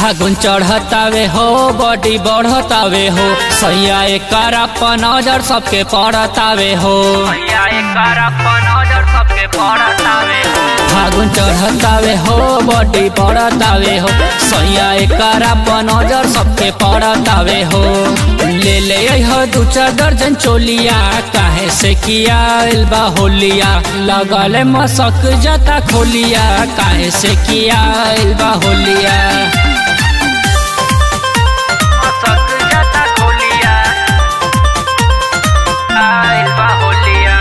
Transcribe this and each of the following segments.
फागुन चढ़तावे हो बॉडी बढ़तावे हो सैया एकर अपन नजर सबके पड़तावे हो सैया एकर अपन नजर सबके पड़तावे हो फागुन चढ़तावे हो बॉडी बढ़तावे हो सैया एकर अपन नजर सबके पड़तावे हो ले ले हो दू चार दर्जन चोलिया काहे से किया बा होलिया लगल मसक जाता खोलिया काहे से किया बा होलिया मसक जाता खोलिया आइल बा होलिया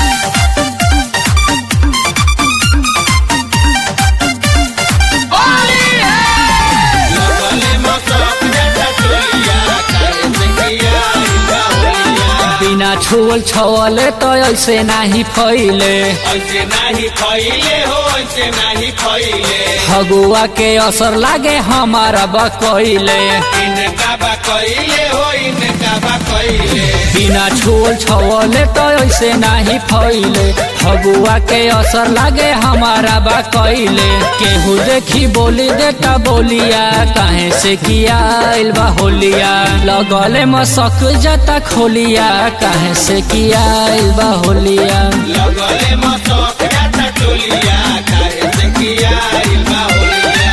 लगले मसक जाता चोलिया काहे से किया इल्बा होलिया बिना छुअल छवले तो ऐसे नाही फैले ऐसे नाही खइले हो ऐसे नाही खइले फगुआ के असर लागे हमारा बकैले इनका बा कइले हो इनका बा कइले बिना छुअल छवले तो ऐसे नाही फैले फगुआ के असर लागे हमारा बा कैले केहू देखी बोली देता बोलिया काहे से किया आइल बा होलिया लगले मसक जाता खोलिया काहे से किया आइल बा होलिया लगले मसक जाता चोलिया काहे से किया इल्बा होलिया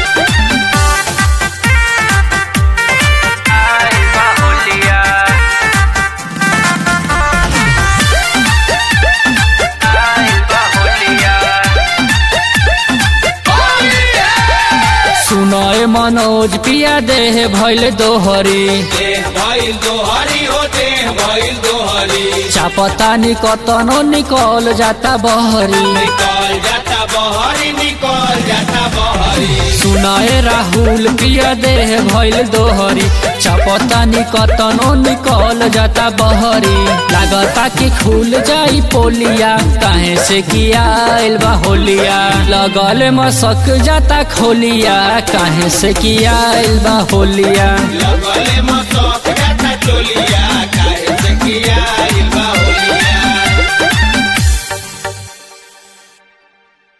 आइल बा होलिया आइल बा होलिया सुनय मनोज पिया देह भैल दोहरी देह भइल दोहरी हो देह भइल दोहरी चापता निकतनो निकल जाता बहरी निकल जाता बहरी निकल जाता बहरी सुनय राहुल पिया देह भैल दोहरी चापता निकतनो निकल जाता बहरी लागता कि खुल जाई पोलिया काहे से किया आइल बा होलिया लगल मसक जाता खोलिया काहे से किया आइल बा होलिया लगले मसक जाता चोलिया